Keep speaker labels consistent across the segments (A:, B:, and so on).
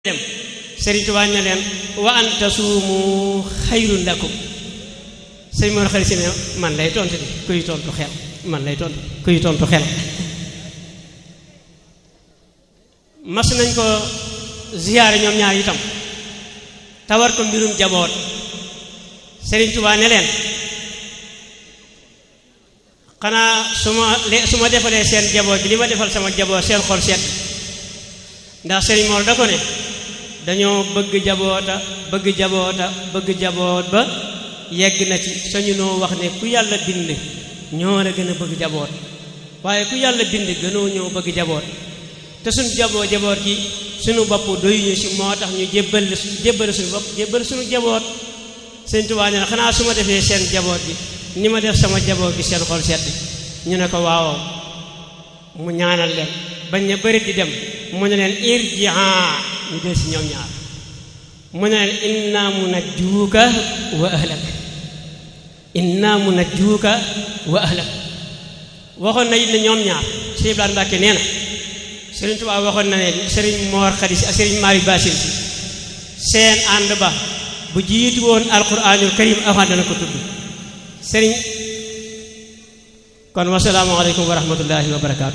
A: dem Sëriñ Tuubaa ne leen wa an tasuumu xayrun lakum sëñ Mor xarit si ne man lay tontu di kuy tontu xel man lay tontu kuy tontu xel mas nañ ko ziyaare ñoom ñaar itam tawar ko mbirum jaboot Sëriñ Tuubaa ne leen xanaa su ma su ma defalee seen jaboot bi li ma defal sama jaboot seen xol seet ndax Sëriñ Mor da ko ne dañoo bëgg jaboota bëgg jaboota bëgg jaboot ba yegg na ci sañu noo wax ne ku yàlla bind ñoo la gën a bëgg jaboot waaye ku yàlla bind gënoo ñëw bëgg jaboot te suñu jaboo jaboot gi suñu bopp doyuñu si moo tax ñu jébbal jébbal suñu bopp jébbal suñu jaboot Sëñ Tuubaa ne xanaa su ma defee seen jaboot bi ni ma def sama jaboot bi seen xol sedd ñu ne ko waawoo mu ñaanal leen bañ ne bëri di dem mu ne leen irji'a ñu del si ñoom ñaar mu ne leen inna munajjuuka wa ahlak inna munajjuuka wa ahlak waxoon na it ne ñoom ñaar Sëriñ Ibrahima Mbàkke nee na Sëriñ Tuubaa waxoon na ne Sëriñ Moor Xadi Si ak Sëriñ Maari Baasin Si seen ànd ba bu jiitu woon alquranul karim avant dana ko tudd sëriñ kon wasalaamu aleykum wa rahmatullahi wa barakaatu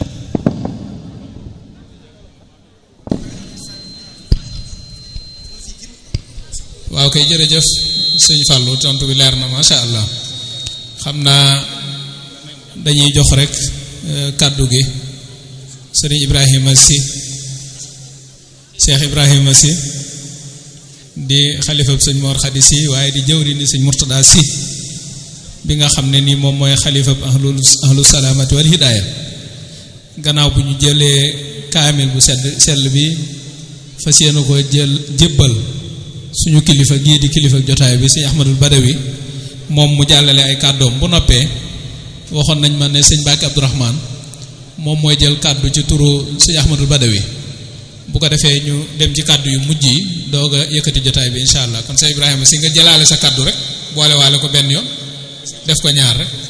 B: waaw kay jërëjëf sëñ Fallou tontu bi leer na macha allah xam naa dañuy jox rek kàddu gi sëriñ Ibrahima si Cheikh Ibrahima si di xalifab sëñ Mor Khady si waaye di jëwri ni sëñ Murtada si bi nga xam ne nii moom mooy xalifab ahlu ahlu salaamati wal hidaaya gannaaw bu ñu jëlee kaamil bu sedd sell bi fas yéene ko jël jébbal suñu kilifa gii di kilifa jotaay bi sëñ Ahmadul Badawi moom mu jàllale ay kàddoom bu noppee waxoon nañ ma ne sëñ Bakki Abdourahman moom mooy jël kàddu ci turu sëñ Ahmadul Badawi bu ko defee ñu dem ci kàddu yu mujj yi doog a yëkkati jotaay bi incha allah kon sëñ Ibrahima si nga jëlaale sa kàddu rek boole waale ko benn yoon def ko ñaar rek.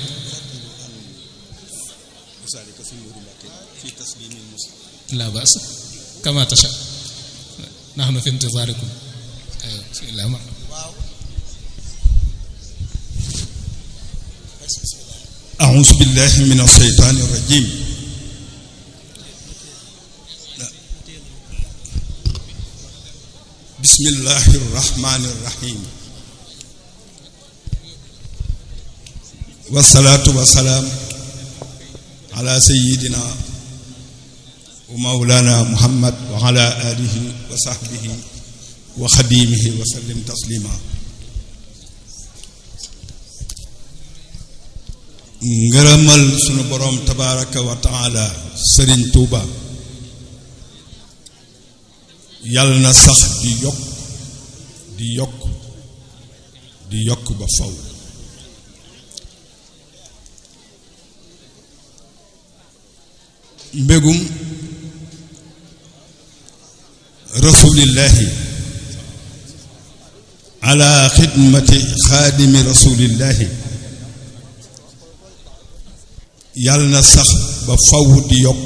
B: la baas kama tasha nahnu fi intizaarikum
C: أعوذ بالله من الشيطان الرجيم بسم الله الرحمن الرحيم والصلاة والسلام على سيدنا ومولانا محمد وعلى آله وصحبه وخديمه وسلم تسليما ngërëmal sunu boroom tabaraka wa taala sëriñ tuuba yàlla na sax di yokk di yokk di yokk ba faw mbégum rasulillahi ala xidmati xaadimi rasulillahi yàlla na sax ba faw di yokk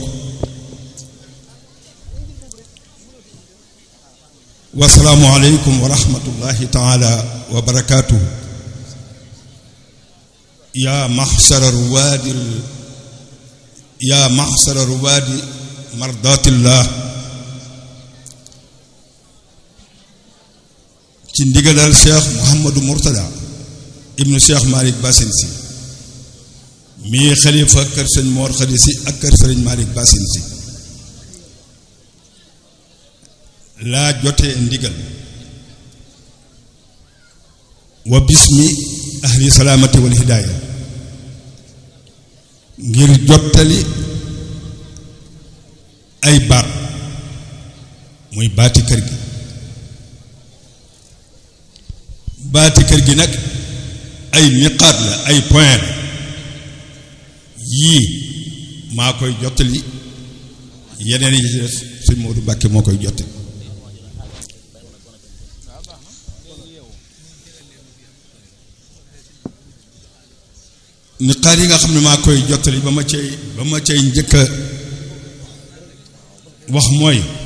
C: wasalaamu aleykum wa rahmatullahi taala wa barakaatuhu yaa maxsara ruwaadi yaa maxsara ruwaadi mardaatillah ci ndigalal cheikh Mouhamadou Mourtada ibnu cheikh Malick Basin si mii xalifa kër sëñ Mor Khady si ak kër sëriñ Malick Basin si laa jotee ndigal wa bismi ahli salaamati wal hidaaya ngir jottali ay baat muy baati kër gi baati kër gi nag ay niqaat la ay point la yii maa koy jottali yeneen yi ci des sëñ Moodu Mbàkke moo koy jottali niqaat yi nga xam ne maa koy jottali ba ma cay ba ma cay njëkk a wax mooy